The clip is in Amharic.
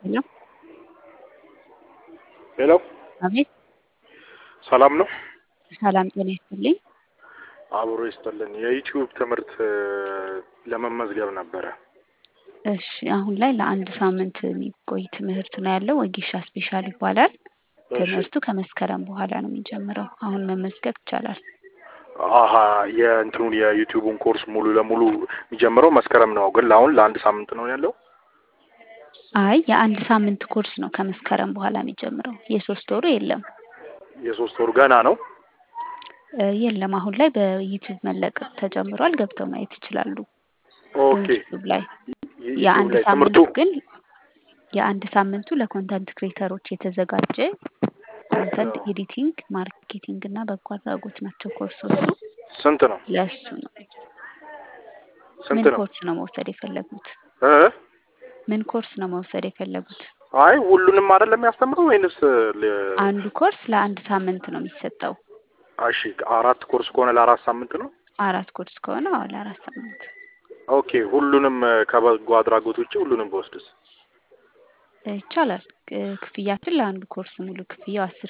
ሄሎ ሄሎ አቤት ሰላም ነው? ሰላም ጤና ይስጥልኝ። አብሮ ይስጥልን። የዩቲዩብ ትምህርት ለመመዝገብ ነበረ። እሺ አሁን ላይ ለአንድ ሳምንት የሚቆይ ትምህርት ነው ያለው። ወጌሻ ስፔሻል ይባላል። ትምህርቱ ከመስከረም በኋላ ነው የሚጀምረው። አሁን መመዝገብ ይቻላል። አሀ የእንትኑን የዩቲዩቡን ኮርስ ሙሉ ለሙሉ የሚጀምረው መስከረም ነው፣ ግን ለአሁን ለአንድ ሳምንት ነው ያለው። አይ የአንድ ሳምንት ኮርስ ነው ከመስከረም በኋላ የሚጀምረው። የሶስት ወሩ የለም የሶስት ወሩ ገና ነው። እ የለም አሁን ላይ በዩቲዩብ መለቀቅ ተጀምሯል። ገብተው ማየት ይችላሉ ኦኬ ዩቲዩብ ላይ። ዩቲዩብ የአንድ ላይ ሳምንቱ ትምህርቱ ግን የአንድ ሳምንቱ ለኮንተንት ክሬተሮች የተዘጋጀ ኮንተንት ኤዲቲንግ፣ ማርኬቲንግ እና በጎ አድራጎት ናቸው ኮርሶቹ። ስንት ነው? ለሱ ነው። ስንት ምን ነው? ኮርስ ነው መውሰድ የፈለጉት? እ ምን ኮርስ ነው መውሰድ የፈለጉት? አይ ሁሉንም አይደለም የሚያስተምረው ወይንስ ለ- አንዱ ኮርስ ለአንድ ሳምንት ነው የሚሰጠው። እሺ አራት ኮርስ ከሆነ ለአራት ሳምንት ነው። አራት ኮርስ ከሆነ አዎ ለአራት ሳምንት ኦኬ ሁሉንም ከበጎ አድራጎት ውጭ ሁሉንም በወስድስ? ይቻላል። ክ- ክፍያችን ለአንዱ ኮርስ ሙሉ ክፍያው አስር